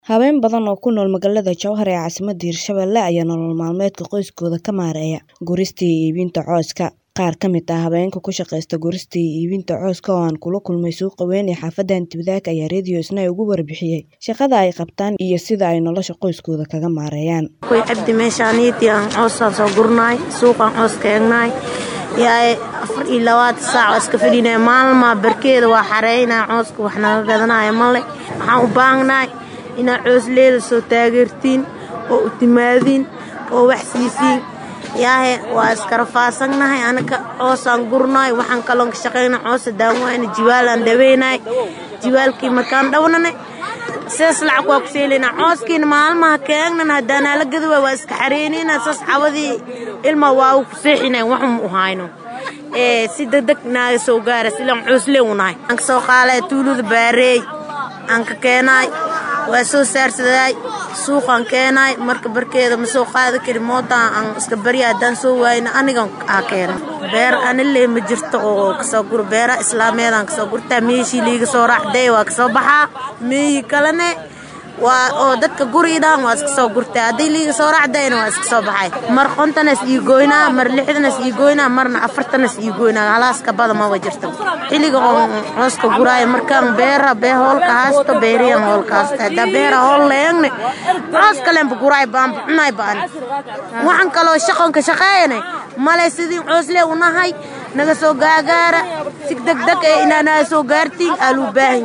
Haween badan oo ku nool magaalada Jowhar ee caasimadda Hirshabelle ayaa nolol maalmeedka qoyskooda ka maareeya gurista iyo iibinta cawska. Qaar ka mid ah haweenka ku shaqeysta gurista iyo iibinta cawska oo aan kula kulmay suuqa weyn ee xaafadda Antiwadaag ayaa Radio Isnaa uga warbixiyay shaqada ay qabtaan iyo sida ay nolosha qoyskooda kaga maareeyaan. Way cabdi meeshaaniiti aan cawsaan soo gurnaay suuqaan caws ka eegnaay yaay afar iyo labaatan saac waa iska fadhinay maalmaa barkeeda waa xareynaa cawska wax naga gadanaya male waxaan u baahanahay inaad coosleeda soo taageertiin oo u timaadiin oo wax siisiin yaahe waa iska rafaasanahay anaka coosaan gurnaay waxaan kaloon ka shaqeyna coosa daawayna jiwaalaan dhaweynaay jiwaalkii markaan dhawnanay sidaas lacag waa ku seelaynaa cooskiina maalmaha keegnan haddaanaa la gadi waay waa iska xareynayna saas cawadii ilma waa u ku seexinay waxum u hayno ee si degdeg naaga soo gaara silaan cooslee u nahay aan ka soo qaalay tuulada baareey aan ka keenaay waa soo saarsadaay suuqaan keenaay marka barkeeda ma soo qaadi kari mootaan aan iska barya haddaan soo waayna anigan aa keena beer anile ma jirto oo kasoo guro beera islaameedaan kasoo gurtaa meeshii liiga soo raacday waa kasoo baxaa meeyi kalene waa oo dadka guriidhaan waa iska soo gurtaa haddii liiga soo raacdayna waa iska soo baxay mar qontanas ii goynaa mar lixdanas ii goynaa marna afartanas ii goynaa halaaska bada maba jirto xilliga oo cooska guraaya markaan beera bee hoolka haasto beeriyan hoolka haasto haddaa beera hool leegne coos kalenba guraay baanba cunaay baan waxaan kaloo shaqonka shaqeeyanay male sidii cooslee unahay naga soo gaagaara si degdeg ee inaanaa soo gaartiin aa luu baahan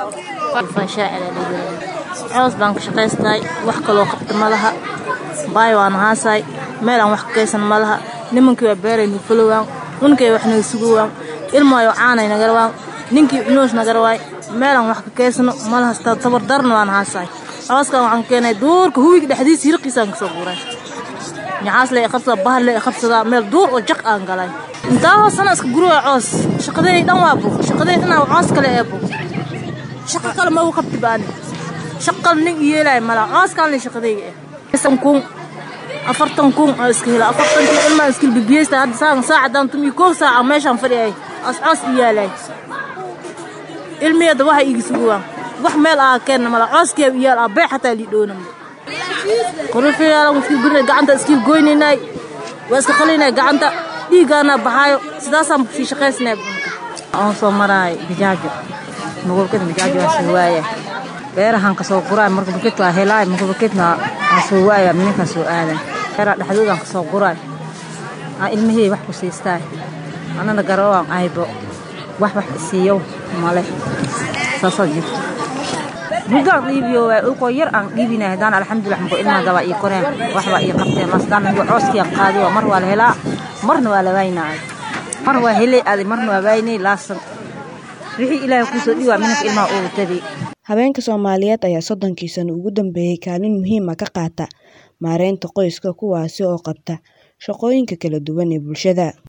yahay coos baan ka shaqaystahay wax kaloo qabta ma laha baay waan haasaay meel aan wax ka kaysan ma laha nimankii waa beeray nufalowaan unkay wax naga sugowaan ilmaayo caanay nagarawaan ninkii cunuus nagarawaay meel aan wax ka kaysano ma laha tabardarna waan haasaay cooskan waxaan keenay duurka huwiga dhexdiisa hirqiisaan kasoo guuray ñacaas le qabsada bahar le qabsadaa meel duur oo jaq aan galay intaa hoosana iska guruwa coos shaqadeey dhan waa bug shaqadeey dhan coos kale ee bug shaqo kale ma u qabti baani shaqal nin yeelay mala cooskaan shaqadayga ah kun afartan kun oo iska hela afartankii ilmaa iskil bibiyeysta hadda saan saacadan tumi koob saaca meeshaan fadhiyay as coos i yaalay ilmiyada waxa iigi suguwaan wax meel aa keenna mala cooskee iyaal aa bee xataa lii dhoonam qorifiyaalan iskil gurina gacanta iskil goynaynay waa iska qalinay gacanta dhiiggaana baxaayo sidaasaan sii shaqaysnay aan soo maraay bijaajo magolkada bijaajo waa soo waaya beerahan kasoo guraay marka bakit waa helaay marka bakitna aan soo waaya minankaan soo aadan beeraha dhexdoodaan kasoo guraay aan ilmahey wax ku siistaay anana garawaan aybo wax wax isiiyow male saasaa jirto bugaan dhiibiyo waay ulkoo yar aan dhiibinay haddaan alxamdulilah mako ilmaha dabaa ii koreen waxbaa ii qabteen masdaan mako cooskiiaan qaadiyo mar waa la helaa marna waa la waaynaay mar waa helay aaday marna waa waaynay laasan wixii ilaahay kuu soo dhiwaa minanka ilmaha ugu tadi Haweenka Soomaaliyeed ayaa soddonkii sano ugu dambeeyay kaalin muhiim ah ka qaata maareynta qoyska kuwaasi oo qabta shaqooyinka kala duwan ee bulshada.